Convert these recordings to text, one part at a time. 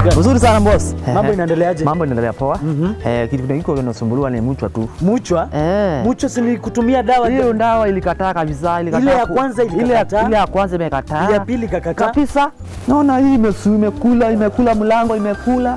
gani? Uzuri sana boss. Mambo inaendeleaje? Mambo inaendelea poa. Eh, kitu kiko kinasumbuliwa ni mchwa tu. Muchwa? Eh. Muchwa si ni kutumia dawa Hiyo dawa ilikataa kabisa, ilikataa. Ile ya ku- kwanza ile ya- ilikataa? ile ya kwanza imekataa. Ile ya pili ikakataa? Kabisa. Naona hii imesu imekula, imekula mlango, imekula.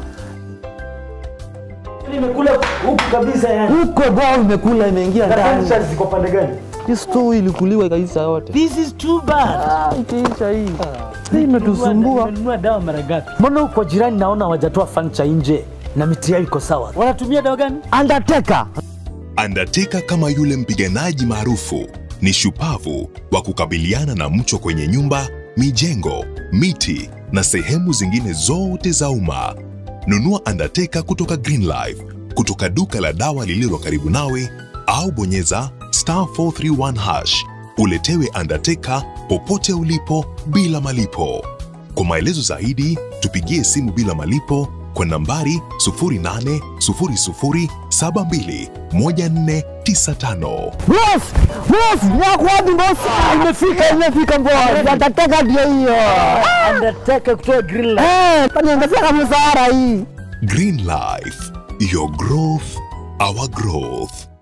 imekula huku kabisa yani. Huko bao imekula, imeingia Na ndani. furniture ziko pande gani? Hii store ilikuliwa ikaisha yote. This is too bad. Ah, ikaisha hii. Hii imetusumbua. Nimenunua dawa mara ngapi? Mbona huko jirani naona hawajatoa furniture nje na miti yao iko sawa? Wanatumia dawa gani? Undertaker. Undertaker kama yule mpiganaji maarufu ni shupavu wa kukabiliana na mchwa kwenye nyumba, mijengo, miti na sehemu zingine zote za umma. Nunua Undertaker kutoka Greenlife, kutoka duka la dawa lililo karibu nawe au bonyeza star 431 hash uletewe Undertaker popote ulipo bila malipo. Kwa maelezo zaidi, tupigie simu bila malipo kwa nambari 0800721495. Boss! Boss! Yako wapi boss? Ah, Imefika, imefika boss. Undertaker ndio hiyo. Undertaker kutoka Greenland. Eh, kaniangazia kama msahara hii. Green Life, your growth, our growth.